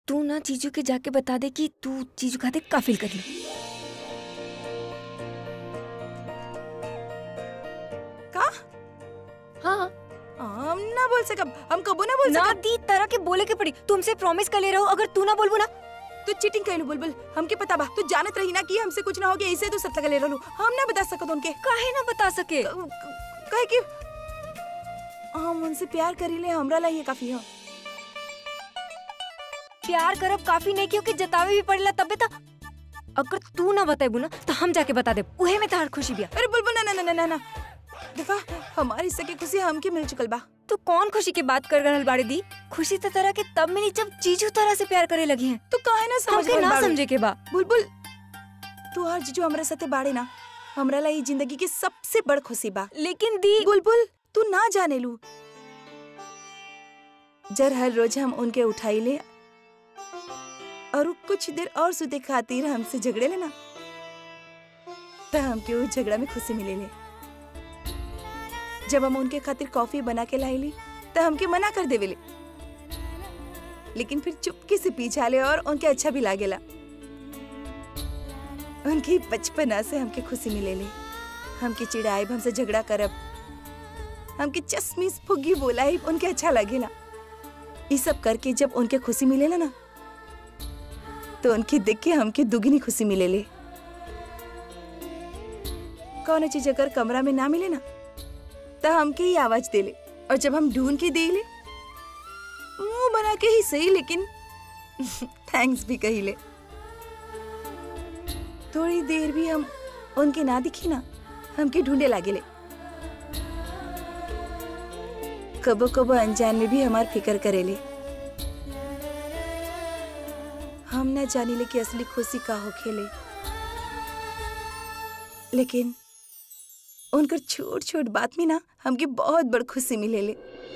तू ना जीजू के जाके बता दे कि तू जीजू खाते का फील कर ली का हाँ हम ना बोल सकब हम कबो ना बोल ना सकब दी तरह के बोले के पड़ी तुमसे प्रॉमिस कर ले रहा हूँ अगर तू ना बोलबो ना तू चीटिंग कैलू बुलबुल हमके पता बा तू जानत रही ना कि हमसे कुछ ना हो गया इसे तू सत्ता ले रहलू हम ना बता सकत उनके काहे ना बता सके क- कहे कि हम उनसे प्यार करीले हमरा ला ये काफी है प्यार करब काफी नहीं क्योंकि जतावे भी पड़ेला तबे तो अगर तू ना बताबू ना तो हम जाके बता दे उहे में तार खुशी बिया अरे बुलबुल ना ना ना ना ना ना देखा हमारी हिस्से की खुशी हमके मिल चुकल बा तू कौन खुशी की बात कर रहल बाड़ी दी खुशी तो तरह के तब मिली जब जीजू तरह से प्यार करे लगी हैं तू काहे ना समझ हमके रहल ना बाड़ू? समझे के बा बुलबुल तू हर जीजू हमरा साथे बाड़े ना हमरा ला ये जिंदगी की सबसे बड़ खुशी बा लेकिन दी बुलबुल तू ना जाने लू जर हर रोज हम उनके उठाई ले और उ कुछ देर और सुते खातिर हमसे झगड़े लेना तो हमके उस झगड़ा में खुशी मिले ले जब हम उनके खातिर कॉफी बना के लाइली तो हमके मना कर देवेले लेकिन फिर चुपके से पीछा ले और उनके अच्छा भी लागेला उनकी बचपना से हमके खुशी मिले ले हमके चिड़ाइब हमसे झगड़ा करब हमके चश्मिस फुग्गी बोलाई उनके अच्छा लगेला ये सब करके जब उनके खुशी मिलेला ना तो उनके देख के हमके दुगनी खुशी मिलेले कौन चीज अगर कमरा में ना मिले ना तो हमके ही आवाज देले और जब हम ढूंढ के देले मुंह बना के ही सही लेकिन थैंक्स भी कहिले थोड़ी देर भी हम उनके ना दिखी ना हमके ढूंढे लागेले कबो कबो अनजान में भी हमार फिकर करेले हम ना जानिले कि असली खुशी का हो खेले लेकिन उनकर छोट छोट बात में ना हमके बहुत बड़ खुशी मिलेले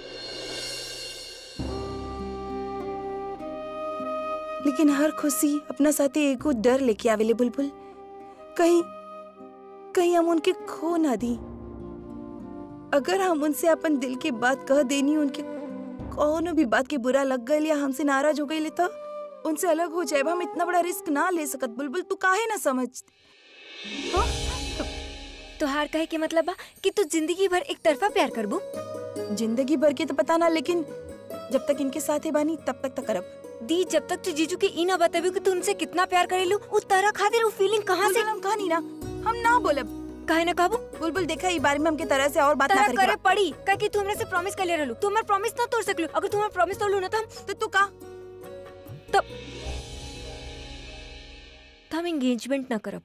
लेकिन हर खुशी अपना साथे एगो डर लेके आवेले बुलबुल कहीं कहीं हम उनके खो ना दी अगर हम उनसे अपन दिल की बात कह देनी उनके कौनो भी बात के बुरा लग गई या हमसे नाराज हो गई तो उनसे अलग हो जाए हम इतना बड़ा रिस्क ना ले सकत बुलबुल तू काहे ना समझ हाँ? तोहार कहे के मतलब बा कि तू जिंदगी भर एक तरफा प्यार करबू जिंदगी भर के तो पता ना लेकिन जब तक इनके साथ है बानी तब तक तो करब दी जब तक तू जीजू के ई ना बताबू कि तू उनसे कितना प्यार करेलू उस तरह खातिर वो फीलिंग कहाँ से बुलबुल हम कहानी ना हम ना बोलब काहे ना कहबू बुलबुल देखा ई बारे में हमके तरह से और बात ना तरह करे करे पड़ी काहे कि तू हमरे से प्रॉमिस कर ले रहलू तू हमार प्रॉमिस ना तोड़ सकलू अगर तू हमार प्रॉमिस तोड़ लू ना तो हम तो तू का तब तो हम एंगेजमेंट ना करब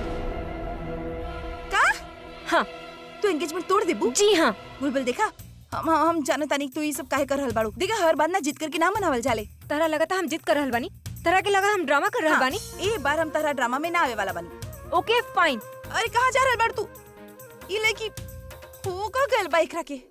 का हाँ तू एंगेजमेंट तोड़ देबू जी हाँ बुलबुल देखा हम हम हम जानत तानी तू ये सब काहे कर रहल बाड़ू देखा हर बार ना जीत करके ना मनावल जाले तरह लगा था हम जिद कर रहल बानी तरह के लगा हम ड्रामा कर रहल हाँ, बानी ए बार हम तारा ड्रामा में ना आवे वाला बानी ओके फाइन अरे कहाँ जा रहल बाड़ तू ई लड़की हो का गल बाइक रखे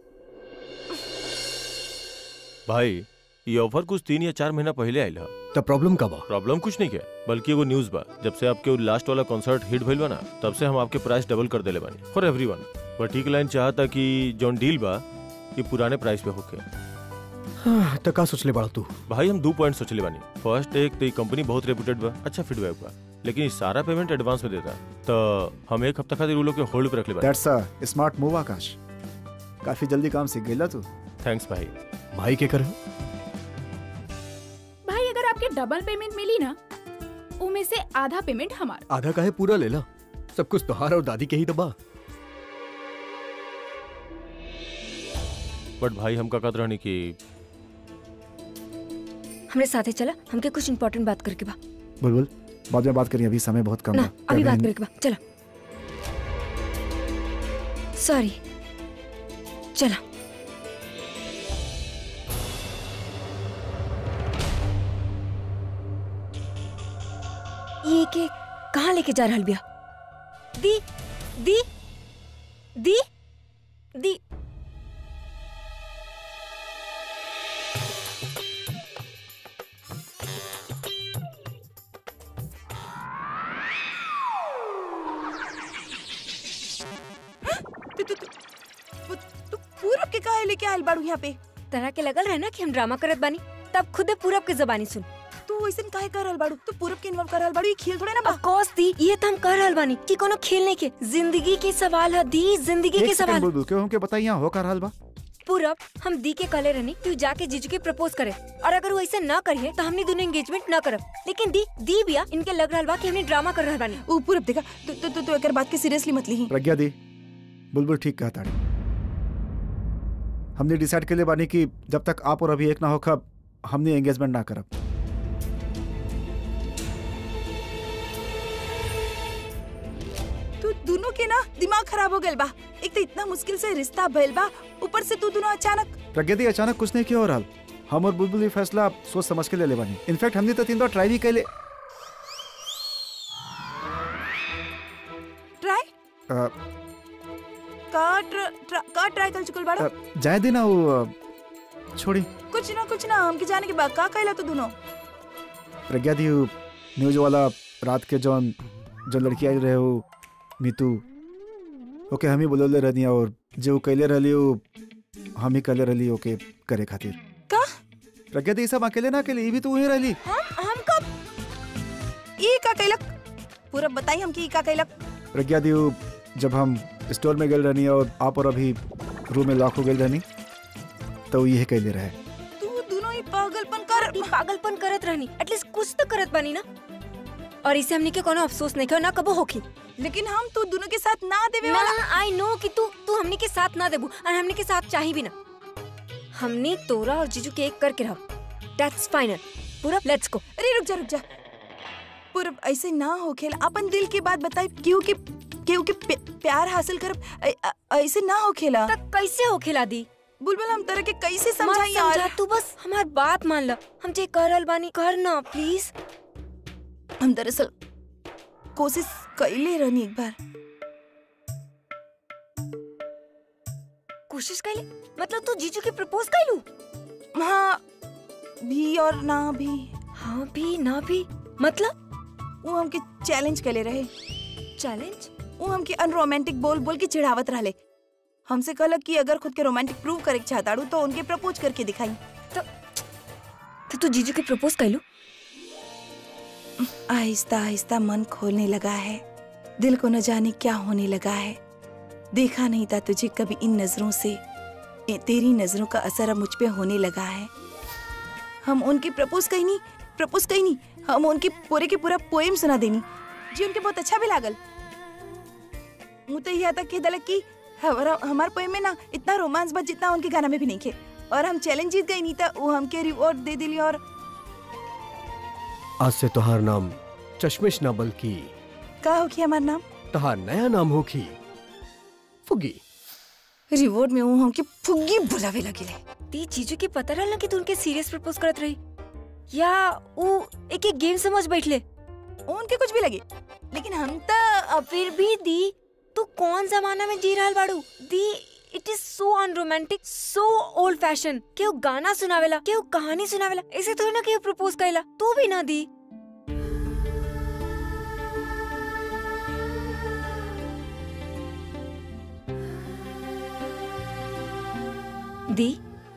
भाई ये ऑफर कुछ तीन या चार महीना पहले आयल है तो प्रॉब्लम का बा प्रॉब्लम कुछ नहीं है बल्कि एगो न्यूज बा जब से आपके लास्ट वाला कॉन्सर्ट हिट भइल बा ना तब से हम आपके प्राइस डबल कर देले बानी फॉर एवरीवन बट ठीक लाइन चाहता कि जौन डील बा ये पुराने प्राइस पे होके हाँ, तो का सोचले बड़ा तू भाई हम दो पॉइंट सोचले बानी फर्स्ट एक तो ये कंपनी बहुत रेपुटेड बा अच्छा फीडबैक बा लेकिन ये सारा पेमेंट एडवांस में देता तो हम एक हफ्ता खातिर उ लोग के होल्ड पे रखले बानी that's a smart move Akash काफी जल्दी काम सीख गईला तू थैंक्स भाई भाई के कर भाई अगर आपके डबल पेमेंट मिली ना उमें से आधा पेमेंट हमारा आधा काहे पूरा ले ला सब कुछ तोहार और दादी के ही दबा बट भाई हम का कहत रहनी कि हमरे साथे चला हमके कुछ इम्पोर्टेंट बात करके बा बुलबुल बाद में बात करिए अभी समय बहुत कम ना है अभी बात क्या करके बा चला सॉरी चला ये के कहाँ लेके जा रहल बिया दी दी दी दी तू तू तू तू पूरब के काहे लेके आयल बाड़ू यहाँ पे तरह के लगल रहे ना कि हम ड्रामा करत बानी तब खुदे पूरब के जबानी सुन तू तू वैसे काहे कर रहल बाड़ू तू पूरब के इन्वॉल्व कर रहल बाड़ू ये खेल थोड़े ना बा ऑफ कोर्स दी ये तो हम कर रहल बानी कि कोनो खेलने के जिंदगी के सवाल है दी जिंदगी एक के सेकंड सवाल बुलबुल क्यों हमके बताई यहाँ हो का हाल बा पूरब हम दी के कले रहनी तू जाके जीजू के प्रपोज करे और अगर वो ऐसे ना करिए तो हमने दोनों एंगेजमेंट ना करब लेकिन दी दी बिया इनके लग रहल बा कि हमने ड्रामा कर रहल बानी ऊ पूरब देखा तू तू तू, तू एकर बात के सीरियसली मत लीही प्रज्ञा दी बुलबुल ठीक कहा ताड़ी हमने डिसाइड के लिए बानी कि जब तक आप और अभी एक ना हो खब हमने एंगेजमेंट ना करब तू दोनों के ना दिमाग खराब हो गइल बा एक तो इतना मुश्किल से रिश्ता भइल बा ऊपर से तू दोनों अचानक प्रज्ञा दी अचानक कुछ नहीं किया हो रहा हम और बुलबुल ये फैसला सोच समझ के ले ले बानी इनफैक्ट हमने तो तीन बार ट्राई भी कैले ट्राई अ, का ट्र- ट्रा- का ट्राई कर चुकल बाड़ा अ, जाए देना वो अ, छोड़ी कुछ ना कुछ ना हमके जाने के बाद का कहला तू दोनों प्रज्ञा दी वो न्यूज वाला रात के जौन जो लड़की आई रहे हो मीतू ओके हम ही बोलोले रहनी और जो वो कैले रहली वो हम ही कैले रहली ओके करे खातिर का प्रज्ञा दी सब अकेले ना अकेले ये भी तो वही रहली हम हम कब ई का कहलक पूरा बताई हमके ई का कहलक प्रज्ञा दी वो जब हम स्टोर में गए रहनी और आप और अभी रूम में लॉक हो गए रहनी तो ये कैले रहे तू दोनों ही पागलपन कर दी पागलपन करत रहनी एटलीस्ट कुछ तो करत बानी ना और इसे हमने के कोनो अफसोस नहीं कर ना कबो होखी लेकिन हम तू दोनों के साथ ना देवे ना वाला आई नो कि तू तू हमने के साथ ना देबू और हमने के साथ चाही भी ना हमने तोरा और जीजू के एक करके रहा दैट्स फाइनल पूरा लेट्स गो अरे रुक जा रुक जा पूरा ऐसे ना हो खेल अपन दिल की बात बताई केहू के केहू के प्य- प्यार हासिल कर ऐसे ना हो खेला तक कैसे हो खिला दी बुलबुल हम तरह के कैसे मत समझाई समझा यार तू बस हमार बात मान ला हम जे करल बानी कर ना प्लीज हम दरअसल कोशिश कैले रहनी एक बार कोशिश कैले मतलब तू जीजू के प्रपोज कैलू हाँ भी और ना भी हाँ भी ना भी मतलब वो हमके चैलेंज कैले रहे चैलेंज वो हमके अनरोमांटिक बोल बोल के चिढ़ावत रहले हमसे कहलक कि अगर खुद के रोमांटिक प्रूव करे के चाहताड़ू तो उनके प्रपोज करके दिखाई तो तू जीजू के प्रपोज कैलू आहिस्ता आहिस्ता मन खोलने लगा है दिल को न जाने क्या होने लगा है देखा नहीं था तुझे कभी इन नजरों से ए, तेरी नजरों का असर अब मुझ पे होने लगा है हम उनके प्रपोज कहीं नहीं प्रपोज कहीं नहीं हम उनके पूरे के पूरा पोएम सुना देनी जी उनके बहुत अच्छा भी लागल मुँह तो यहाँ तक कह दलक कि हमारा हमार पोएम में ना इतना रोमांस बच जितना उनके गाना में भी नहीं खे और हम चैलेंज जीत गई नहीं था वो हमके रिवॉर्ड दे दिली और आज से तुहार नाम चश्मिश ना बल्कि का हो कि हमार नाम तुहार नया नाम होखी फुगी रिवॉर्ड में वो हमके फुग्गी बुलावे लगे ती जीजू के पता रहल ना कि तू उनके सीरियस प्रपोज करत रही या वो एक एक गेम समझ बैठले उनके कुछ भी लगे लेकिन हम तो अब फिर भी दी तू कौन जमाना में जी रहल बाड़ू दी it is so unromantic so old fashion केहू गाना सुनावेला केहू कहानी सुनावेला ऐसे थोड़ी ना केहू प्रपोज करेला तू भी ना दी दी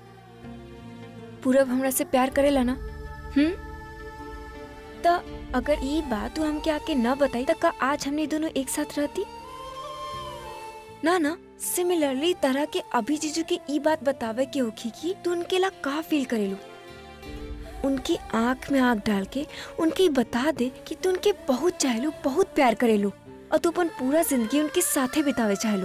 पूरब हमरा से प्यार करेला ना हम्म त अगर ई बात तू हमके आके न बताई त का आज हमने दोनों एक साथ रहती ना ना सिमिलरली तरह के अभी जीजू के ई बात बतावे के होखी की तू उनके ला का फील करेलू उनकी आंख में आंख डाल के उनके ई बता दे कि तू उनके बहुत चाहेलू बहुत प्यार करेलू और तू अपन पूरा जिंदगी उनके साथे बितावे चाहेलू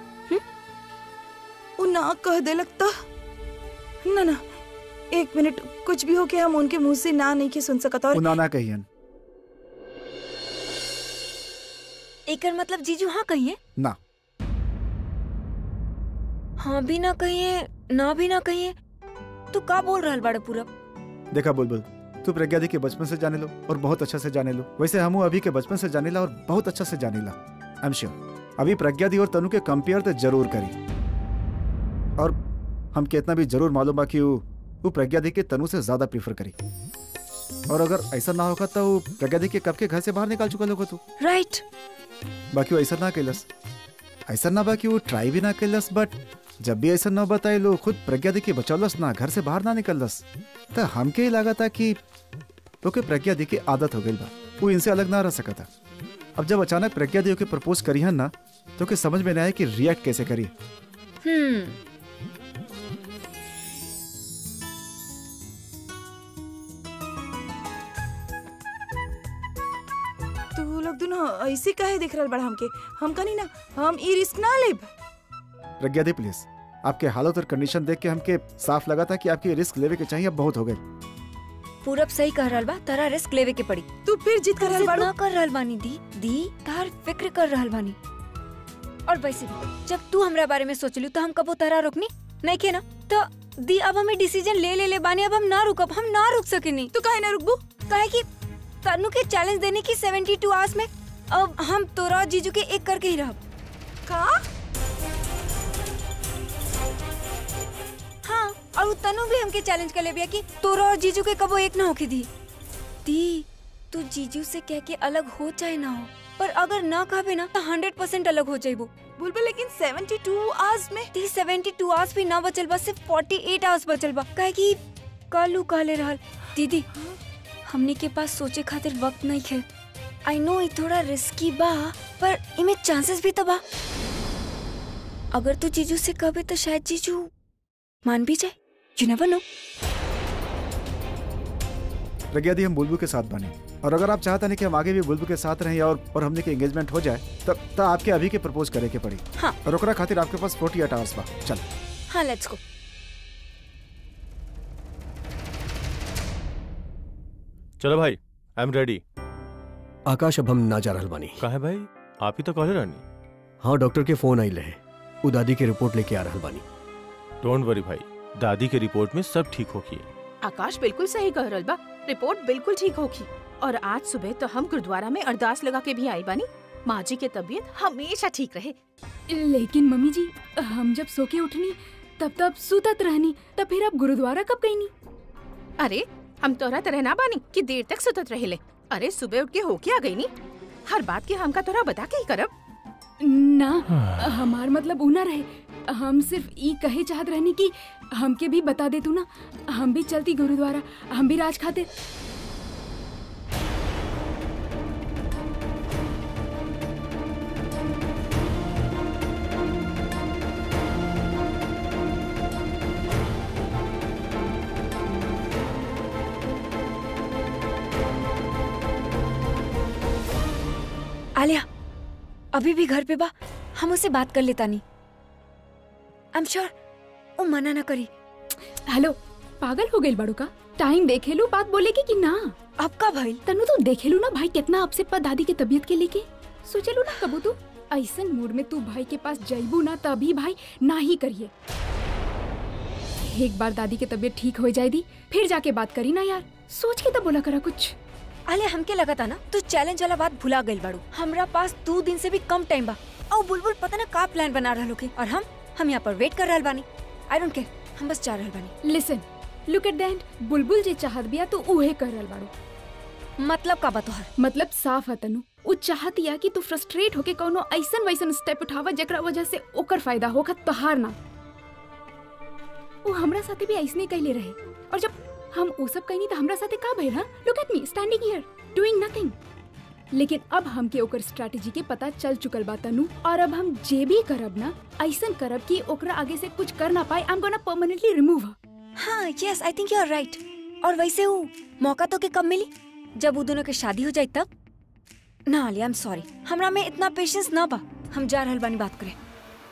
वो ना कह दे लगता ना ना एक मिनट कुछ भी हो के हम उनके मुंह से ना नहीं के सुन सकत और उना ना कहियन एकर मतलब जीजू हाँ कहिए ना हाँ भी ना कहिए ना भी ना कहिए तू का बोल रहल बाड़े पूरब देखा बुलबुल तू प्रज्ञा दी के बचपन से जाने लो और बहुत अच्छा से जाने लो वैसे हम अभी के बचपन से जाने ला और बहुत अच्छा से जाने ला आई एम श्योर अभी प्रज्ञा दी और तनु के कंपेयर तो जरूर करी और हम कितना भी जरूर मालूम बा कि वो वो प्रज्ञा दी के तनु से ज्यादा प्रीफर करी और अगर ऐसा ना होगा तो वो प्रज्ञा दी के कब के घर से बाहर निकाल चुका होगा तू राइट बाकी वो ऐसा ना कैलस ऐसा ना बा कि वो ट्राई भी ना कैलस बट जब भी ऐसा ना बताए लो खुद प्रज्ञा दी के बचौलस ना घर से बाहर ना निकलस तो हमके ही लगा था कि तो के प्रज्ञा दी की आदत हो गई बा वो इनसे अलग ना रह सका था अब जब अचानक प्रज्ञा दी के प्रपोज करी हन ना तो के समझ में ना आया कि रिएक्ट कैसे करी हम्म तू लोग दोनों ऐसे काहे दिख रहल बड़ा हमके हम कनी ना हम ई रिस्क ना लेब प्रज्ञा दी प्लीज आपके हालत और कंडीशन देख के हमके साफ लगा था कि आपकी रिस्क लेवे के चाहिए अब बहुत हो गए पूरब सही कह रहल बा तारा रिस्क लेवे के पड़ी तू फिर जिद कर रहल जिद बाड़ू ना कर रहल बानी दी दी तार फिक्र कर रहल बानी और वैसे भी जब तू हमरा बारे में सोचलू तो हम कबो तारा रोकनी नहीं के ना तो दी अब हमें डिसीजन ले ले ले बानी अब हम ना रुकब हम ना रुक सकेनी तू काहे ना रुकबू काहे कि तनु के चैलेंज देने की 72 आवर्स में अब हम तोरा और जीजू के एक करके ही रहब का हाँ और वो तनु भी हमके चैलेंज कर ले बिया कि तोरा और जीजू के कबो एक ना होके दी दी तू जीजू से कह के अलग हो चाहे ना हो पर अगर ना कहबे ना तो हंड्रेड परसेंट अलग हो जाइबो बुलबुल लेकिन 72 आवर्स में ती सेवेंटी टू आवर्स भी ना बचल बा सिर्फ फोर्टी एट आवर्स बचल बा काहे कि कल उ कहले रहल दीदी हमनी के पास सोचे खातिर वक्त नहीं है आई नो ये थोड़ा रिस्की बा पर इमे चांसेस भी तो बा अगर तू जीजू से कहबे तो शायद जीजू मान भी जाए यू नेवर नो प्रज्ञा दी हम बुलबुल के साथ बने और अगर आप चाहते हैं कि हम आगे भी बुलबुल के साथ रहें और और हमने के एंगेजमेंट हो जाए तब तब आपके अभी के प्रपोज करे के पड़ी हाँ। और ओकरा खातिर आपके पास 48 आवर्स बा चल हाँ लेट्स गो चलो भाई आई एम रेडी आकाश अब हम ना जा रहल बानी कहा है भाई आप ही तो कहले रहनी हाँ डॉक्टर के फोन आई रहे उ दादी के रिपोर्ट लेके आ रहल बानी डोंट वरी भाई दादी के रिपोर्ट में सब ठीक होगी आकाश बिल्कुल सही कह रहल बा रिपोर्ट बिल्कुल ठीक होगी और आज सुबह तो हम गुरुद्वारा में अरदास लगा के भी आई बानी माँ जी के तबीयत हमेशा ठीक रहे लेकिन मम्मी जी हम जब सो के उठनी तब तब सुतत रहनी तब फिर अब गुरुद्वारा कब गई नी अरे हम तोरा तरह ना बानी कि देर तक सुतत रहेले अरे सुबह उठ के होके आ गई नी हर बात के हमका तोरा बता के ही करब ना हमार मतलब ऊ ना रहे हम सिर्फ ई कहे चाहत रहनी कि हमके भी बता दे तू ना हम भी चलती गुरुद्वारा हम भी राज खाते आलिया अभी भी घर पे बा हम उससे बात कर लेता नहीं आई एम श्योर वो मना ना करी हेलो पागल हो गई बड़ू का टाइम देखे लू बात बोलेगी कि ना अब का भइल तनु तो देखे लू ना भाई कितना अपसेट पा दादी के तबीयत के लेके सोचे लू ना कबू तू ऐसन मूड में तू भाई के पास जाइबू ना तभी भाई ना ही करिए एक बार दादी के तबीयत ठीक हो जाए दी फिर जाके बात करी ना यार सोच के तो बोला करा कुछ आलिया हमके लगा था ना तू चैलेंज वाला बात भुला गइल बाड़ू हमरा पास दो दिन से भी कम टाइम बा और बुलबुल पता ना का प्लान बना रहल होके और हम हम यहाँ पर वेट कर रहल बानी आई डोंट केयर हम बस जा रहल बानी listen look at the end Bulbul जे चाहत बिया तो उहे कर रहल बाड़ू मतलब का बा तोहर मतलब साफ है तनु उ चाहत या कि तू फ्रस्ट्रेट होके कोनो ऐसन वैसन स्टेप उठावा जेकरा वजह से ओकर फायदा होगा तोहार ना वो हमरा साथे भी ऐसने कैले रहे और जब हम वो सब कहनी तो हमरा साथे का भइल हां look at me standing here doing nothing लेकिन अब हमके ओकर स्ट्रेटजी के पता चल चुकल बा तनु और अब हम जे भी करब ना ऐसन करब कि ओकरा आगे से कुछ कर ना पाए I am gonna permanently remove हाँ yes I think you are right और वैसे वो मौका तो के कब मिली जब वो दोनों के शादी हो जाए तब ना आलिया आई एम सॉरी हमरा में इतना पेशेंस ना बा हम जा रहल बानी बात करे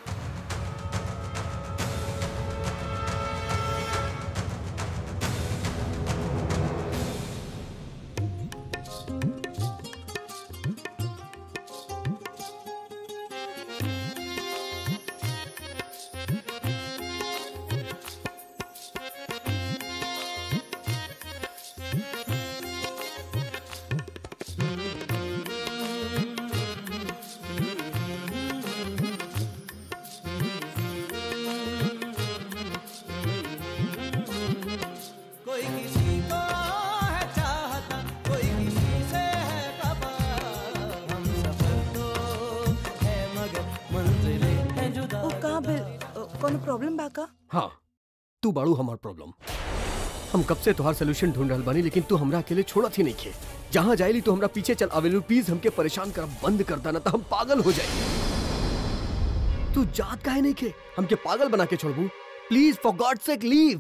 कोई किसी को है चाहता कोई किसी से है खफा हम सफर तो है मगर मंजिलें हैं जुदा ओ का बिल कोनो प्रॉब्लम बा का हाँ तू बाड़ू हमार प्रॉब्लम हम कब से तुहार सोल्यूशन ढूंढ रहल बानी लेकिन तू हमरा अकेले छोड़त ही नहीं खे जहाँ जाइली तू हमरा पीछे चल आवेलू प्लीज हमके परेशान करब बंद कर देना तो हम पागल हो जाए तू जात काहे नहीं खे हमके पागल बना के छोड़बू please for God sake leave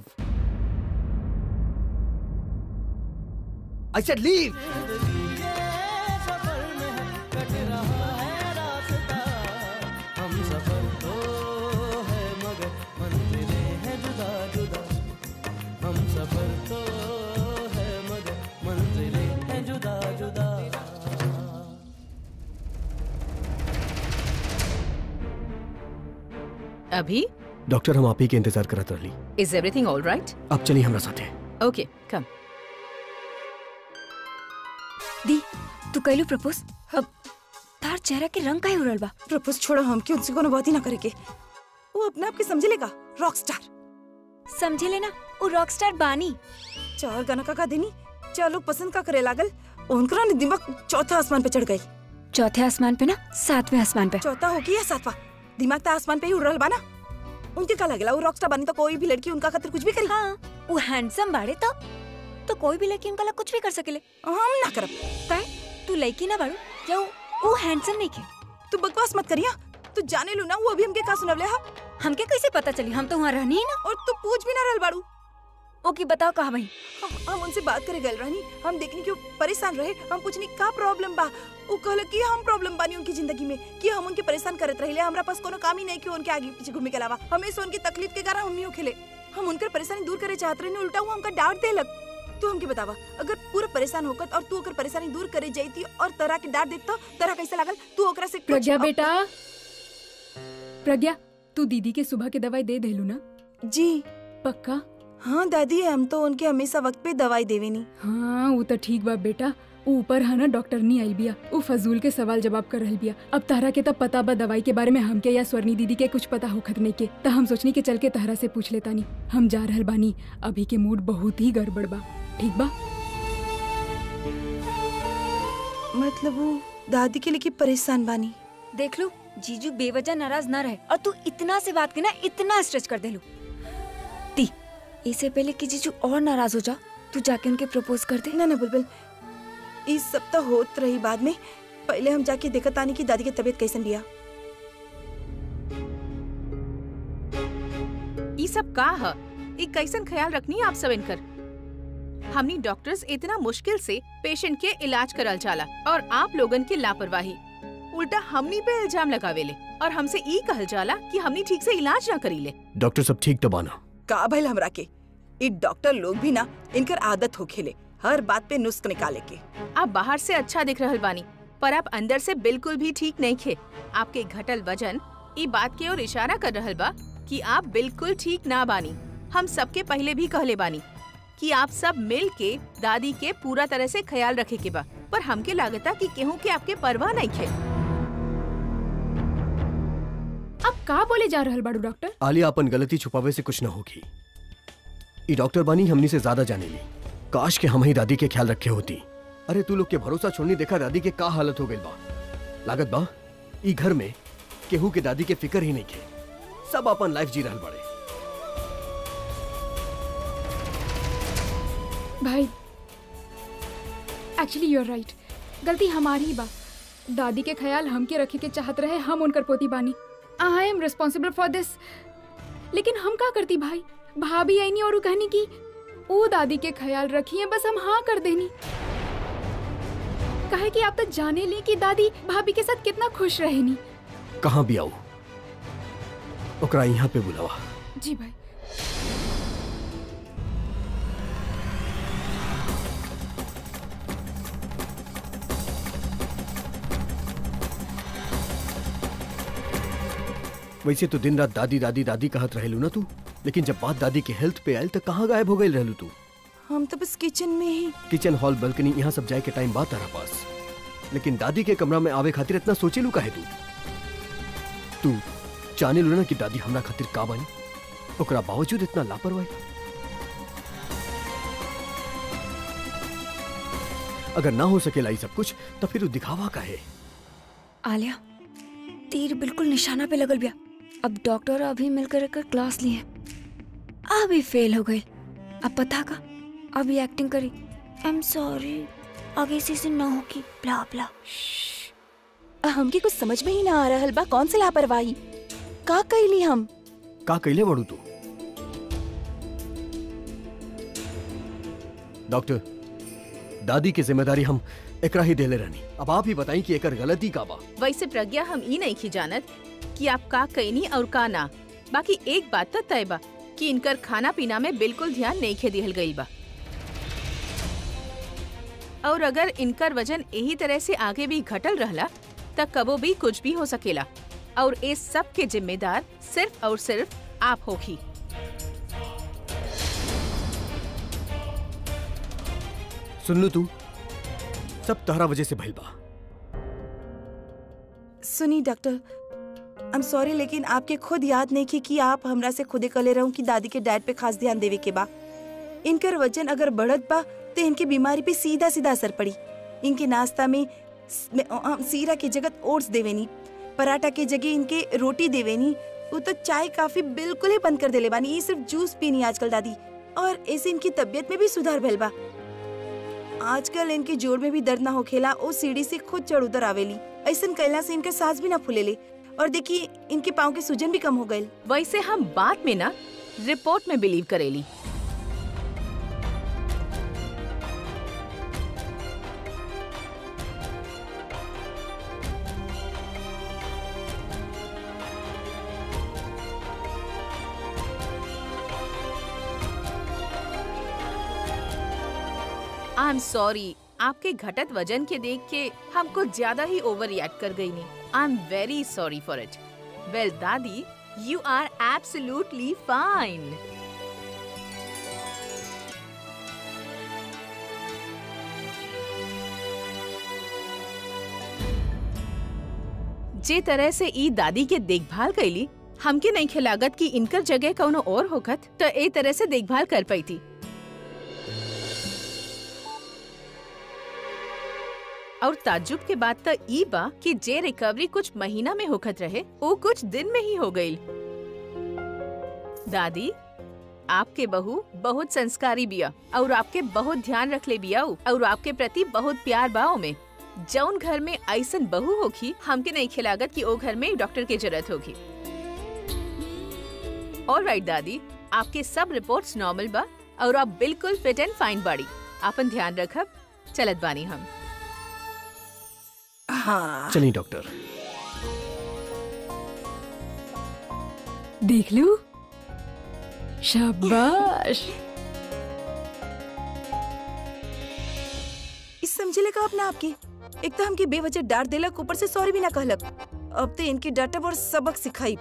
I said leave सफर में कट रहा है रास्ता हम सफर तो है मगर मंजिलें हैं जुदा जुदा हम सफर तो है मगर मंजिलें हैं जुदा जुदा अभी डॉक्टर हम आप ही के इंतजार करत रहली इज एवरीथिंग ऑल राइट अब चली हमरा साथे ओके कम दी तू कैलू प्रपोज अब तार चेहरा के रंग काहे उड़ल बा प्रपोज छोड़ो हम क्यों उनसे कोनो बात ही ना करे के वो अपने आप के समझ लेगा रॉक स्टार समझे लेना वो रॉकस्टार बानी चार गाना का का देनी चार लोग पसंद का करे लागल उनका ने दिमाग चौथा आसमान पे चढ़ गई चौथे आसमान पे ना सातवें आसमान पे चौथा हो या सातवां दिमाग तो आसमान पे ही उड़ रहल बा ना उनके का लगेला वो रॉकस्टार बनी तो कोई भी लड़की उनका खातिर कुछ भी करी हाँ वो हैंडसम बाड़े तो तो कोई भी लड़की उनका ला कुछ भी कर सकेले हम ना करब काहे तू लड़की ना बाड़ू या वो- वो हैंडसम नहीं के तू बकवास मत करिया तू जाने लू ना वो अभी हमके का सुनवले हा हमके कैसे पता चली हम तो वहाँ रहनी ही ना और तू पूछ भी ना रहल बाड़ू ओके बताओ कहा भाई हम- हम उनसे बात करे गए रहनी हम देखनी कि वो परेशान रहे हम पूछनी का प्रॉब्लम बा वो कहल कि हम प्रॉब्लम बानी उनकी जिंदगी में कि हम उनके परेशान करत रहिले हमरा पास कोनो काम ही नहीं कि उनके आगे पीछे घूमे के अलावा हमेशा उनकी तकलीफ के कारण हम खेले हम उनकर परेशानी दूर करे चाहत रहे उल्टा वो हमका डांट दे लग तू हमके बतावा अगर पूरा परेशान होकर और तू ओकर परेशानी दूर करे जाती और तरह के डांट देता तरह कैसा लागल तू ओकरा से कुछ प्रज्ञा अप- बेटा प्रज्ञा तू दीदी के सुबह के दवाई दे देलू ना जी पक्का हाँ दादी हम तो उनके हमेशा वक्त पे दवाई देवेनी हाँ वो तो ठीक बा बेटा ऊ ऊपर है ना डॉक्टर नहीं आई बिया ऊ फजूल के सवाल जवाब कर रही बिया अब तारा के तब पता बा दवाई के बारे में हमके या स्वर्णी दीदी के कुछ पता होखत नहीं के त हम सोचनी के चल के तहरा से पूछ लेता नी हम जा रहल बानी अभी के मूड बहुत ही गड़बड़ बा ठीक बा मतलब वो दादी के लिए परेशान बानी देख लू जीजू बेवजह नाराज ना रहे और तू इतना से बात के ना इतना स्ट्रेच कर दे लू ती इससे पहले कि जीजू और नाराज हो जा तू जाके उनके प्रपोज कर दे ना ना बुलबुल इस सप्ताह होत रही बाद में पहले हम जाके देखत आनी की दादी की तबीयत कैसन बिया ई सब का ह ई कैसन ख्याल रखनी आप सब इनकर हमनी डॉक्टर्स इतना मुश्किल से पेशेंट के इलाज करल चाला और आप लोगन की लापरवाही उल्टा हमनी पे इल्जाम लगावेले और हमसे ई कहल जाला कि हमनी ठीक से इलाज ना करीले डॉक्टर सब ठीक तो बाना का भइल हमरा के ई डॉक्टर लोग भी ना इनकर आदत हो खेले हर बात पे नुस्ख निकाले के आप बाहर से अच्छा दिख रहल बानी पर आप अंदर से बिल्कुल भी ठीक नहीं खे आपके घटल वजन ई बात की ओर इशारा कर रहल बा कि आप बिल्कुल ठीक ना बानी हम सबके पहले भी कहले बानी कि आप सब मिल के दादी के पूरा तरह से ख्याल रखे के बा पर हमके लागता कि केहू के आपके परवाह नहीं खे अब का बोले जा रहल बाड़ू डॉक्टर आलिया अपन गलती छुपावे से कुछ न होगी ई डॉक्टर बानी हमनी से ज्यादा जाने ली काश के हम ही दादी के ख्याल रखे होती अरे तू लोग के भरोसा छोड़नी देखा दादी के का हालत हो गई बा लागत बा ई घर में केहू के दादी के फिक्र ही नहीं के सब अपन लाइफ जी रहल बड़े भाई एक्चुअली यू आर राइट गलती हमारी ही बा दादी के ख्याल हमके रखे के चाहत रहे हम उनकर पोती बानी I am responsible for this लेकिन हम का करती भाई भाभी आईनी और उ कहनी की वो दादी के ख्याल रखिए बस हम हाँ कर देनी कहे कि आप तो जाने ली कि दादी भाभी के साथ कितना खुश रहेनी कहाँ भी आऊ ओकरा यहाँ पे बुलावा जी भाई वैसे तो दिन रात दादी दादी दादी कहत रहेलू ना तू लेकिन जब बात दादी के हेल्थ पे आयल तो कहाँ गायब हो गई रहलू तू हम तो बस किचन में ही किचन हॉल बालकनी यहाँ सब जाए के टाइम बात तारा पास लेकिन दादी के कमरा में आवे खातिर इतना सोचेलू काहे तू तू जाने लू ना कि दादी हमरा खातिर का बनी ओकरा बावजूद इतना लापरवाही अगर ना हो सकेला ई सब कुछ तो फिर उ दिखावा काहे आलिया तीर बिल्कुल निशाना पे लगल बिया अब डॉक्टर अभी मिलकर एकर क्लास लिए अभी फेल हो गई अब पता का अभी एक्टिंग करी आई एम सॉरी आगे से इसे ना होगी ब्ला ब्ला हमके कुछ समझ में ही ना आ रहल बा कौन सी लापरवाही का कैली हम का कैले बड़ू तू डॉक्टर दादी की जिम्मेदारी हम एकरा ही देले रहनी अब आप ही बताई कि एकर गलती का बा वैसे प्रज्ञा हम ई नहीं की जानत कि आप का कईनी और का ना बाकी एक बात तो तय बा कि इनकर खाना पीना में बिल्कुल ध्यान नहीं खे दिहल गईल बा और अगर इनकर वजन यही तरह से आगे भी घटल रहला तब कबो भी कुछ भी हो सकेला और इस सब के जिम्मेदार सिर्फ और सिर्फ आप होगी सुन लू तू सब तहरा वजह से भइल बा सुनी डॉक्टर आई एम सॉरी लेकिन आपके खुद याद नहीं की कि आप हमरा से खुदे कले रहूं कि दादी के डाइट पे खास ध्यान देवे के बा इनकर वजन अगर बढ़त बा तो इनके बीमारी पे सीधा सीधा असर पड़ी इनके नाश्ता में स- में, अ, अ, सीरा की जगह ओट्स देवेनी पराठा के जगह इनके रोटी देवेनी वो तो चाय काफी बिल्कुल ही बंद कर देले बानी ये सिर्फ जूस पीनी आजकल दादी और ऐसे इनकी तबीयत में भी सुधार भइल बा आजकल इनके जोड़ में भी दर्द ना होखेला ओ सीढ़ी से खुद चढ़ उतर आवेली ऐसन कैला से इनके सांस भी ना फूलेले और देखिए इनके पाँव के सूजन भी कम हो गए वैसे हम बात में ना रिपोर्ट में बिलीव करेली आई एम सॉरी आपके घटत वजन के देख के हम कुछ ज्यादा ही ओवर रिएक्ट कर गई नहीं I am very sorry for it well दादी यू आर एब्सोल्युटली फाइन जे तरह से ई दादी के देखभाल कैली हमके नहीं खिलागत कि इनकर जगह कौनो और होखत तो ए तरह से देखभाल कर पाई थी और ताज्जुब के बाद तो ई बा कि जे रिकवरी कुछ महीना में होखत रहे वो कुछ दिन में ही हो गई दादी आपके बहू बहुत संस्कारी बिया और आपके बहुत ध्यान रख ले बिया और आपके प्रति बहुत प्यार बाओ में जौन घर में ऐसन बहू होगी हमके नहीं खिलागत कि ओ घर में डॉक्टर की जरूरत होगी और राइट दादी आपके सब रिपोर्ट्स नॉर्मल बा और आप बिल्कुल फिट एंड फाइन बाड़ी आपन ध्यान रखब चलत बानी हम हाँ चलिए डॉक्टर देख लू शाबाश इस समझले का अपना आपकी एक तो हमके बेवजह डांट देलक ऊपर से सॉरी भी ना कहलक अब तो इनके डांटब और सबक सिखाई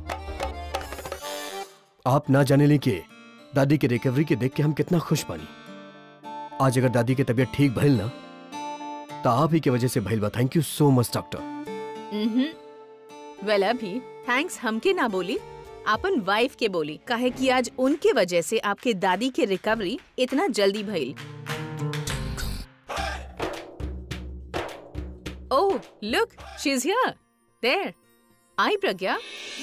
आप ना जाने ली के दादी के रिकवरी के देख के हम कितना खुश बानी आज अगर दादी की तबीयत ठीक भइल ना तो आप ही के वजह से भइल बा thank you so much doctor well अभी थैंक्स हमके ना बोली आपन वाइफ के बोली काहे कि आज उनके वजह से आपके दादी के रिकवरी इतना जल्दी भइल oh look she is here there I Pragya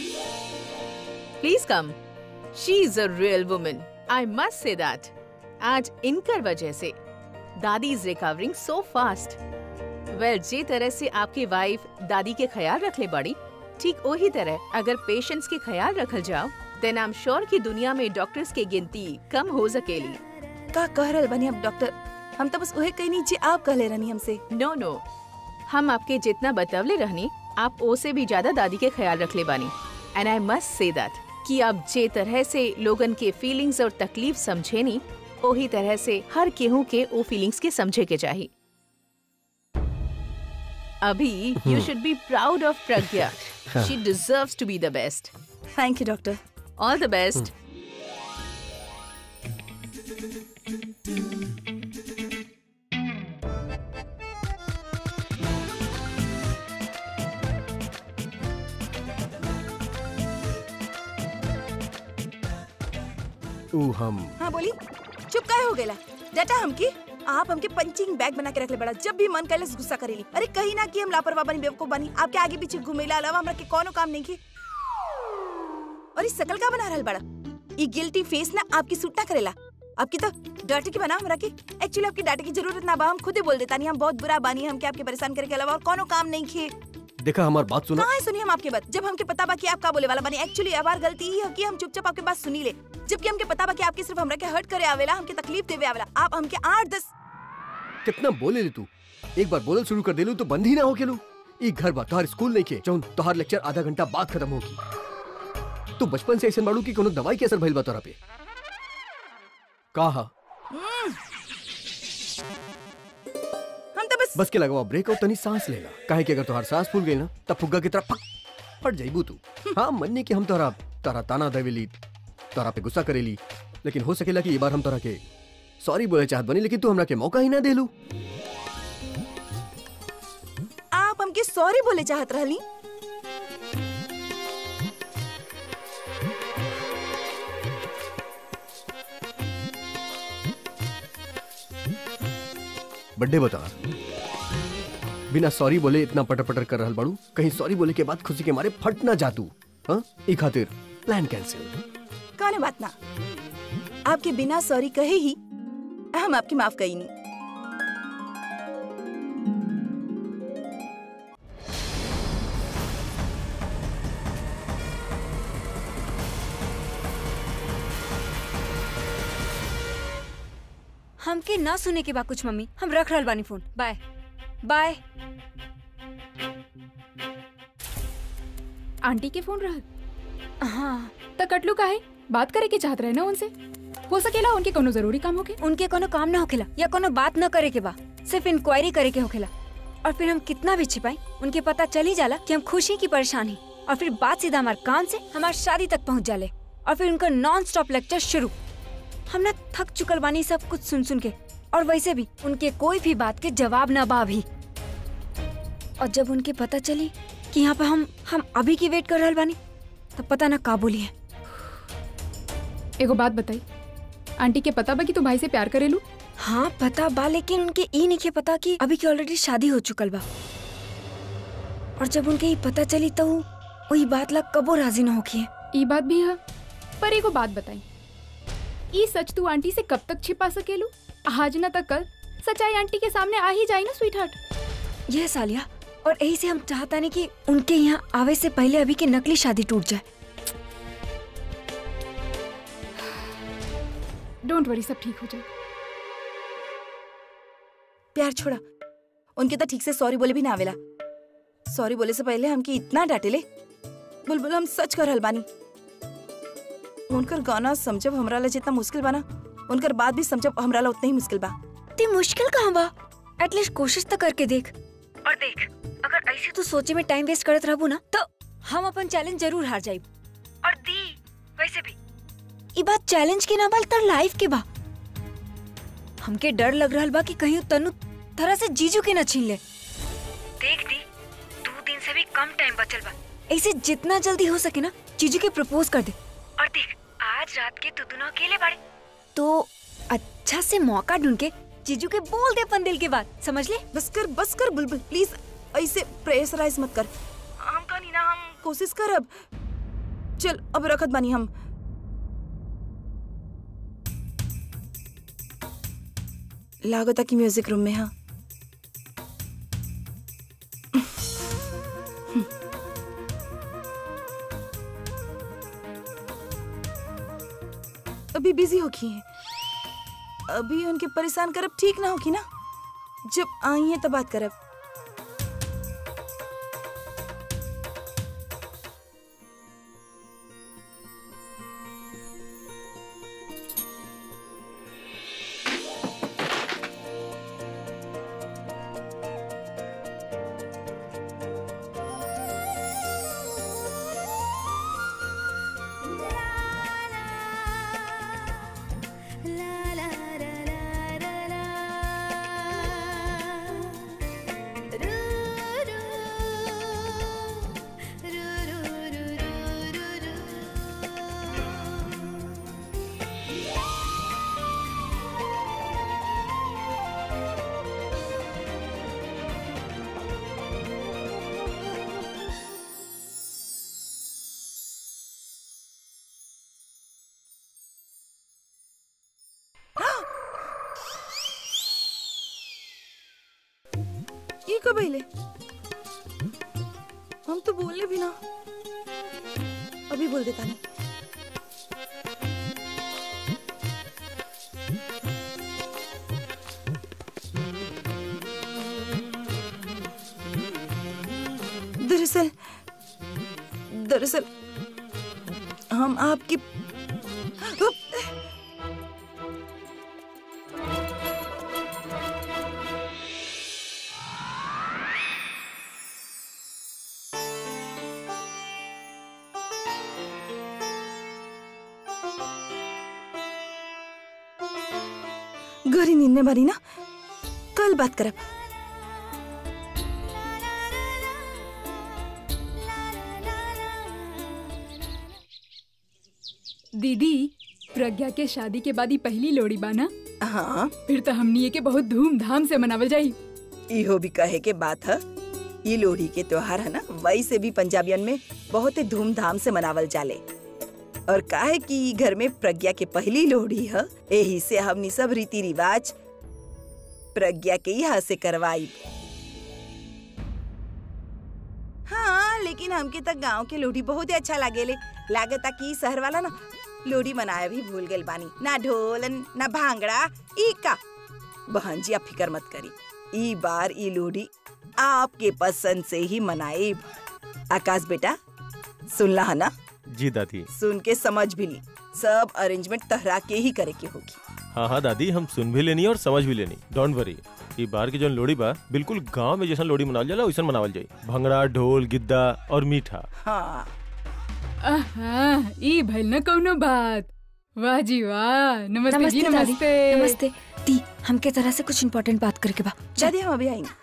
please come she is a real woman I must say that आज इनकर वजह से दादी is recovering so fast well जे तरह से आपकी वाइफ दादी के ख्याल रख ले बड़ी ठीक वही तरह अगर पेशेंट्स के ख्याल रखल जाओ देन आई एम श्योर कि दुनिया में डॉक्टर्स की गिनती कम हो सकेली का कह रहल बनी अब डॉक्टर हम तो बस वही कही नीचे आप कहले रहनी हमसे नो नो हम आपके जितना बतवले रहनी आप ओ से भी ज्यादा दादी के ख्याल रख ले बानी and I must say that कि आप जे तरह से लोगन के फीलिंग्स और तकलीफ समझे नी वही तरह से हर केहू के ओ फीलिंग्स के समझे के चाहिए अभी you should be proud of Pragya she deserves to be the best thank you doctor all the best ऊ हम हाँ बोली चुप काहे हो गेला डाटा हमकी आप हमके पंचिंग बैग बना के रख ले बड़ा जब भी मन कैले गुस्सा करेली अरे कहीं ना कि हम लापरवाह बनी बेवकूफ बनी आपके आगे पीछे घूमेला अलावा हमरा के कोनो काम नहीं की और इस शकल का बना रहल बड़ा ई गिल्टी फेस ना आपकी सूट ना करेला आपकी तो डांटे की बना हमरा के एक्चुअली आपकी डांटे की जरूरत ना बा हम खुद ही बोल देता नहीं हम बहुत बुरा बानी हम के आपके परेशान करे के अलावा और कोनो काम नहीं खे देखा हमारी बात सुना कहाँ है सुनिए हम आपके बात जब हमके पता बा कि आप का बोले वाला बनी एक्चुअली हमार गलती ही है कि हम चुपचाप आपके बात सुनी ले जबकि हमके पता बा कि आपके सिर्फ हमरा के हर्ट करे आवेला हमके तकलीफ देवे आवेला आप हमके आठ दस कितना बोले ले तू एक बार बोलल शुरू कर देलू तो बंद ही ना हो केलू ई घर बा तोहार स्कूल नहीं के जौन तोहार लेक्चर आधा घंटा बाद खत्म होगी तू बचपन से ऐसे बाड़ू की कोनो दवाई के असर भइल बा तोरा पे कहा हम तो बस बस के लगवा ब्रेक और तनी सांस लेला काहे कि अगर तोहार सांस फूल गई ना तब फुग्गा की तरह पक फट जाइबू तू हाँ मन्ने कि हम तोरा तारा ताना देवेली तोरा पे गुस्सा करेली लेकिन हो सकेला कि ये बार हम तोरा के सॉरी बोले चाहत बनी लेकिन तू हमरा के मौका ही ना देलू आप हमके सॉरी बोले चाहत रहली बर्थडे बता बिना सॉरी बोले इतना पटर पटर कर रहल बाड़ू कहीं सॉरी बोले के बाद खुशी के मारे फट ना जातू हाँ ई खातिर प्लान कैंसिल कौन बात ना आपके बिना सॉरी कहे ही हम आपकी माफ कही नहीं हमके ना सुने के बा कुछ मम्मी हम रख रहल बानी फोन बाय बाय आंटी के फोन रहल हाँ त कटलू काहे बात करे के चाहत रहे ना उनसे हो सकेला उनके कोनो जरूरी काम होके उनके कोनो काम ना होखेला या कोनो बात ना करे के बा सिर्फ इंक्वायरी करे के होखेला और फिर हम कितना भी छिपाई उनके पता चली जाला कि हम खुशी की परेशान है और फिर बात सीधा हमारे कान से हमारी शादी तक पहुंच जाले और फिर उनका नॉन स्टॉप लेक्चर शुरू हम ना थक चुकल बानी सब कुछ सुन सुन के और वैसे भी उनके कोई भी बात के जवाब ना बा अभी और जब उनके पता चली कि यहाँ पे हम हम अभी की वेट कर रहल बानी तब पता ना का बोली है एगो बात बताई आंटी के पता बा कि तू भाई से प्यार करेलू हाँ पता बा लेकिन उनके ई नहीं पता कि अभी की ऑलरेडी शादी हो चुकल बा और जब उनके ई पता चली तो उ- वही बात ला कबो राजी ना होखी है ई बात भी है पर एगो बात बताई ई सच तू आंटी से कब तक छिपा सकेलू आज ना तक कल सच्चाई आंटी के सामने आ ही जाए ना स्वीट हार्ट यह सालिया और यही से हम चाहता नहीं कि उनके यहाँ आवे से पहले अभी की नकली शादी टूट जाए डोंट वरी सब ठीक हो जाए प्यार छोड़ा उनके तो ठीक से सॉरी बोले भी ना आवेला सॉरी बोले से पहले हमके इतना डांटेले बुलबुल हम सच कर बानी उनकर गाना समझब हमरा ला जितना मुश्किल बना उनकर बात भी समझब हमरा ला उतना ही मुश्किल बा ते मुश्किल कहाँ बा एटलीस्ट कोशिश तो करके देख और देख अगर ऐसे तू सोचे में टाइम वेस्ट करत रहबू ना तो हम अपन चैलेंज जरूर हार जाइब और दी वैसे भी ई बात चैलेंज के ना बल तर लाइफ के बा हमके डर लग रहल बा कि कहीं उ तनु तरह से जीजू के न छीन ले देख दी दो दिन से भी कम टाइम बचल बा ऐसे जितना जल्दी हो सके ना जीजू के प्रपोज कर दे और देख आज रात के तू दोनों अकेले बाड़े तो अच्छा से मौका ढूंढ के जीजू के बोल दे अपन दिल की बात समझ ले बस कर बस कर बुलबुल प्लीज ऐसे प्रेशराइज मत कर हम कहानी ना हम कोशिश कर अब चल अब रखत बानी हम लागता कि म्यूजिक रूम में हाँ अभी बिजी होगी है अभी उनके परेशान करब ठीक ना होगी ना जब आई है तब बात करब La la la la la la कब अइले हम तो बोले भी ना अभी बोल देता नहीं दरअसल दरअसल हम आपकी गरी नींद में भरी ना कल बात करब दीदी प्रज्ञा के शादी के बाद ही पहली लोड़ी बाना हाँ फिर तो हमनी के बहुत धूमधाम से मनावल जाई इहो भी कहे के बात है ये लोहड़ी के त्योहार है ना वैसे भी पंजाबियन में बहुत ही धूमधाम से मनावल जाले और काहे कि ई घर में प्रज्ञा के पहली लोहड़ी है यही से हमनी सब रीति रिवाज प्रज्ञा के यहाँ से करवाई हाँ लेकिन हमके तक गांव के लोहड़ी बहुत ही अच्छा लागेले लागता कि शहर वाला ना लोहड़ी मनाया भी भूल गए बानी ना ढोलन ना भांगड़ा ई का बहन जी आप फिकर मत करी ई बार ई लोहड़ी आपके पसंद से ही मनाए आकाश बेटा सुनला है ना जी दादी सुन के समझ भी ली सब अरेंजमेंट तहरा के ही करे के होगी हाँ हाँ दादी हम सुन भी लेनी और समझ भी लेनी डोंट वरी ई बार की जो लोड़ी बा बिल्कुल गांव में जैसा लोड़ी मनावल जाला वैसा मनावल जाई भंगड़ा ढोल गिद्दा और मीठा हाँ आहा, ई भइल न कौनो बात वाह जी वाह नमस्ते जी नमस्ते दादी नमस्ते नमस्ते दी हमके तरह से कुछ इम्पोर्टेंट बात करके बा दादी हम अभी आएंगे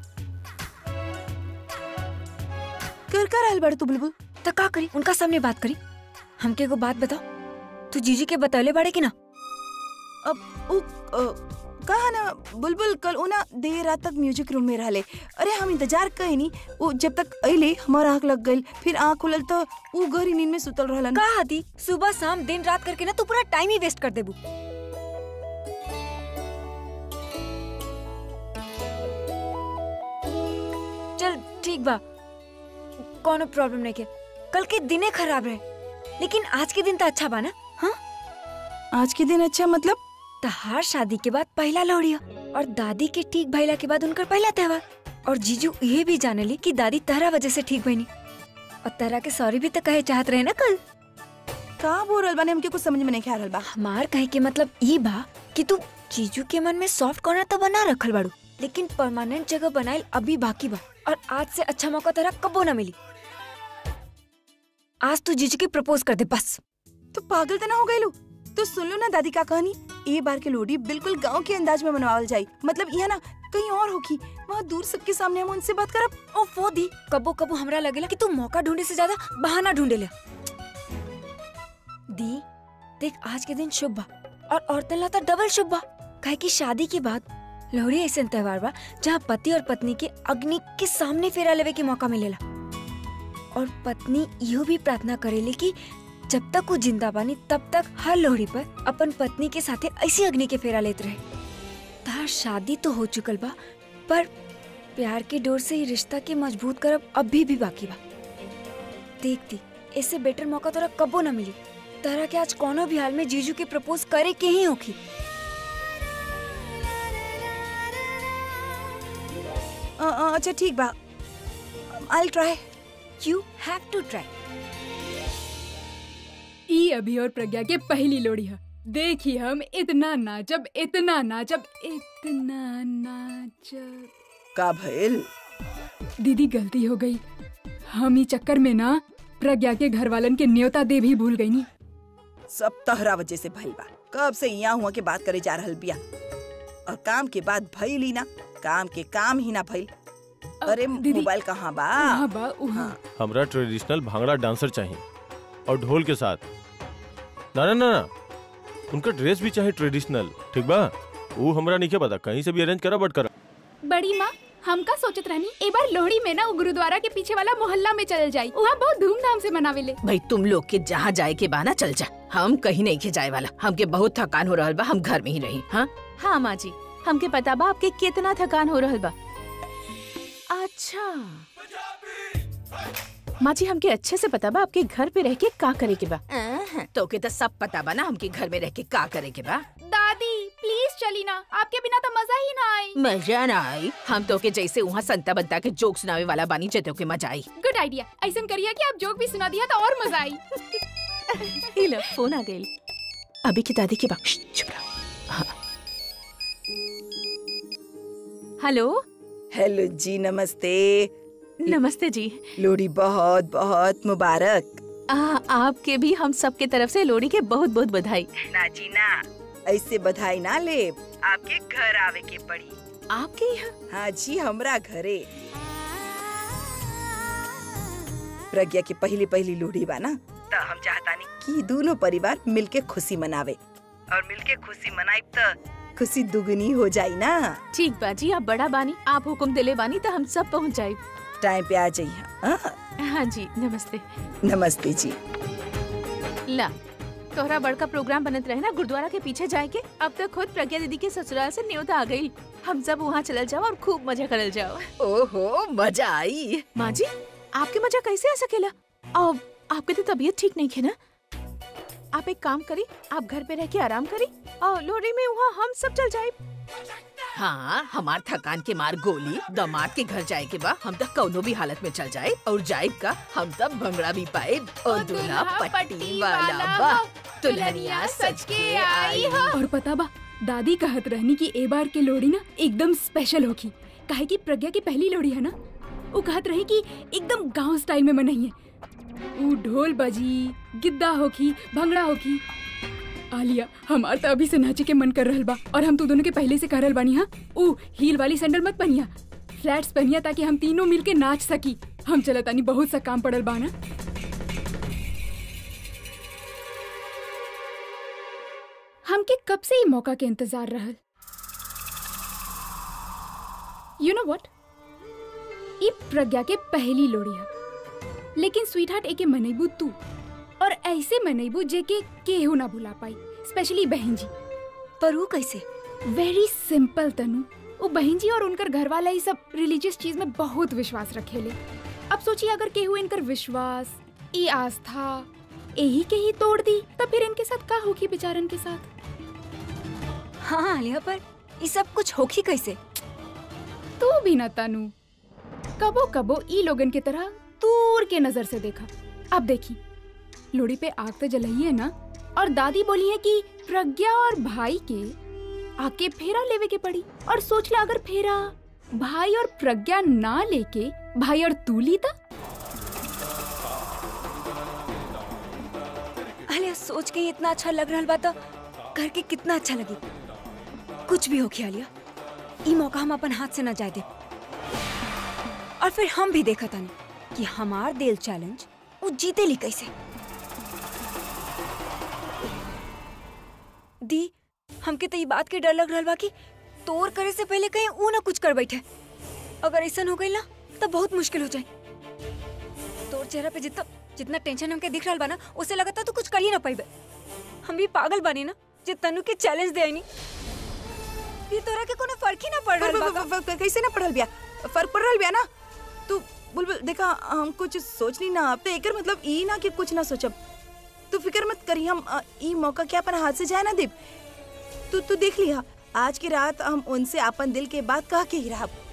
कर कर आल बड़ तू बुलबुल तो का करी उनका सामने बात करी हमके एगो बात बताओ तू जीजी के बतौले बाड़े कि ना अब उ अ, कहा ना बुलबुल कल उ ना देर रात तक म्यूजिक रूम में रहले अरे हम इंतजार कहीं नहीं वो जब तक अइले हमार आंख लग गइल फिर आंख खुलल तो उ गहरी नींद में सुतल रहलन का दी सुबह शाम दिन रात करके ना तू पूरा टाइम ही वेस्ट कर देबू चल ठीक बा कोनो प्रॉब्लम नहीं के कल के दिने खराब रहे लेकिन आज के दिन तो अच्छा बा ना हाँ आज के दिन अच्छा मतलब तहार शादी के बाद पहला लोहड़ी है और दादी के ठीक भइला के बाद उनकर पहला त्योहार और जीजू ये भी जानली कि दादी तहरा वजह से ठीक बनी और तहरा के सॉरी भी तो कहे चाहत रहे ना कल का बोल रहल बाने हमके कुछ समझ में नहीं आ रहल बा हमार कहे के मतलब ई बा कि तू जीजू के मन में सॉफ्ट कॉर्नर तो बना रखल बाड़ू लेकिन परमानेंट जगह बनाइल अभी बाकी बा और आज से अच्छा मौका तेरा कबो ना मिली आज तू जीजू के प्रपोज कर दे बस तो पागल तो ना हो गइलू तो सुन लो ना दादी का कहानी ए बार के लोहड़ी बिल्कुल गांव के अंदाज में मनावल जाई मतलब यहाँ ना कहीं और होगी वहाँ दूर सबके सामने हम उनसे बात करब ओ वो दी कबो कबो हमरा लगेला कि तू मौका ढूंढे से ज्यादा बहाना ढूंढे ले दी देख आज के दिन शुभ बा और औरतन ला तो डबल शुभ बा काहे कि शादी के बाद लोहड़ी ऐसे त्योहार बा जहाँ पति और पत्नी के अग्नि के सामने फेरा लेवे के मौका मिलेला और पत्नी इहो भी प्रार्थना करेले कि जब तक वो जिंदा बानी तब तक हर लोहड़ी पर अपन पत्नी के साथे ऐसी अग्नि के फेरा लेते रहे तार शादी तो हो चुकल बा पर प्यार के डोर से ही रिश्ता के मजबूत करब अभी भी बाकी बा देखती इससे बेटर मौका तोरा कबो ना मिली तारा के आज कोनो भी हाल में जीजू के प्रपोज करे के ही होखी अ, अ, अच्छा ठीक बा I try you have to try ई अभी और प्रज्ञा के पहली लोड़ी है देखी हम इतना नाचब इतना नाचब इतना नाचब का भइल दीदी गलती हो गई हम ही चक्कर में ना प्रज्ञा के घर वालन के न्योता दे भी भूल गई नी सब तहरा वजह से भइल बा कब से यहाँ हुआ के बात करे जा रहल बिया और काम के बाद भइल ही ना काम के काम ही ना भइल अरे दीदी, मोबाइल कहाँ बा उहाँ बा उहाँ हमरा ट्रेडिशनल भांगड़ा डांसर चाहिए और ढोल के साथ ना ना ना ना उनका ड्रेस भी चाहिए ट्रेडिशनल ठीक बा वो हमरा नहीं पता कहीं से भी अरेंज करा बट करा बड़ी माँ हम का सोचत रहनी एक बार लोहड़ी में ना वो गुरुद्वारा के पीछे वाला मोहल्ला में चल जाई वहाँ बहुत धूमधाम से मनावेले भाई तुम लोग के जहाँ जाए के बाना चल जा हम कहीं नहीं के जाए वाला हमके बहुत थकान हो रहल बा हम घर में ही रही हाँ हाँ माँ जी हमके पता बा आपके कितना थकान हो रहल बा अच्छा माँ जी हमके अच्छे से पता बा आपके घर पे रह के का करे के बा अहं, तो के तो सब पता बा ना हमके घर में रह के का करे के बा दादी प्लीज चली ना आपके बिना तो मजा ही ना आई मजा ना आई हम तो के जैसे वहाँ संता बनता के जोक सुनावे वाला बानी जतो के मजा आई गुड आइडिया ऐसा करिए कि आप जोक भी सुना दिया तो और मजा आई ये लो फोन आ गई अभी की दादी की बात श्श, चुप रहो हाँ। हेलो हेलो जी नमस्ते नमस्ते जी लोहड़ी बहुत बहुत मुबारक आ, आपके भी हम सबके तरफ से लोहड़ी के बहुत बहुत बधाई ना जी ना ऐसे बधाई ना ले आपके घर आवे के पड़ी आपके यहाँ हाँ जी हमरा घरे प्रज्ञा की पहली पहली लोहड़ी बा ना तो हम चाहतानी कि दोनों परिवार मिलके खुशी मनावे और मिलके खुशी मनाई तो खुशी दुगनी हो जाई ना ठीक बाजी आप बड़ा बानी आप हुक्म दिले बानी तो हम सब पहुँच जाए टाइम पे आ जाइए हाँ? हाँ जी नमस्ते नमस्ते जी ला तोहरा बड़का प्रोग्राम बनत रहे ना गुरुद्वारा के पीछे जाए के अब तक खुद प्रज्ञा दीदी के ससुराल से न्योता आ गई हम सब वहाँ चलल जाओ और खूब मजा करल जाओ ओहो मजा आई माँ जी आपके मजा कैसे आ सकेला अब आपके तो तबीयत ठीक नहीं है ना आप एक काम करी आप घर पे रह के आराम करी और लोहड़ी में वहाँ हम सब चल जाए हाँ हमार थकान के मार गोली दामाद के घर जाए के बा हम तक कौनो भी हालत में चल जाए और जाए का हम तब भंगड़ा भी पाए और दूल्हा पट्टी वाला बा दुल्हनिया सच के आई हो और पता बा दादी कहत रहनी कि ए बार के लोहड़ी ना एकदम स्पेशल होगी काहे कि प्रज्ञा की पहली लोहड़ी है ना वो कहत रही कि एकदम गांव स्टाइल में मनइए ऊ ढोल बजी गिद्दा होखी भंगड़ा होखी आलिया हमार तो अभी से नाचे के मन कर रहल बा और हम तो दोनों के पहले से करल बानी हाँ ऊ हील वाली सैंडल मत पहनिया फ्लैट्स पहनिया ताकि हम तीनों मिलके नाच सकी हम चलतानी बहुत सा काम पड़ल बा ना हमके कब से ही मौका के इंतजार रहल यू नो व्हाट ई प्रज्ञा के पहली लोड़ी है लेकिन स्वीट हार्ट एके मनैबू तू और ऐसे मनैबू जे के केहू ना भुला पाई स्पेशली बहन जी पर वो कैसे वेरी सिंपल तनु वो बहन जी और उनकर घर वाला ही सब रिलीजियस चीज में बहुत विश्वास रखेले अब सोचिए अगर केहू इनकर विश्वास ई आस्था यही के ही तोड़ दी तब फिर इनके साथ का होगी बेचारन के साथ हाँ आलिया पर ये सब कुछ होखी कैसे तू भी न तनु कबो कबो ई लोगन के तरह दूर के नजर से देखा अब देखी लोड़ी पे आग तो जलाई है ना और दादी बोली है कि प्रज्ञा और भाई के आके फेरा लेवे के पड़ी और सोच ला अगर फेरा भाई और प्रज्ञा ना लेके भाई और तू लीता आलिया सोच के ही इतना अच्छा लग रहा बा तो करके कितना अच्छा लगी कुछ भी होखी आलिया ई मौका हम अपन हाथ से न जाए दे और फिर हम भी देखा तानी कि हमार दिल चैलेंज वो जीते ली कैसे दी हमके तो ये बात के डर लग रहा बा कि तोर करे से पहले कहीं ऊ ना कुछ कर बैठे अगर ऐसा हो गई ना तब बहुत मुश्किल हो जाए तोर चेहरा पे जितना जितना टेंशन हमके दिख रहा बा ना उससे लगता तू कुछ कर ही ना पाई हम भी पागल बानी ना जे तनु के चैलेंज दे आईनी ये तोरा के कोनो फर्क ही ना पड़ फ- रहा फ- फ- फ- कैसे ना पढ़ल बिया फर्क पड़ रहल बिया ना तू बुलबुल देखा हम कुछ सोच ली ना अब तो एकर मतलब ई ना कि कुछ ना सोचब तू फिक्र मत करी हम अ, ई मौका के अपन हाथ से जाए ना देब तू तू देख लिया आज की रात हम उनसे अपन दिल के बात कह के ही रहब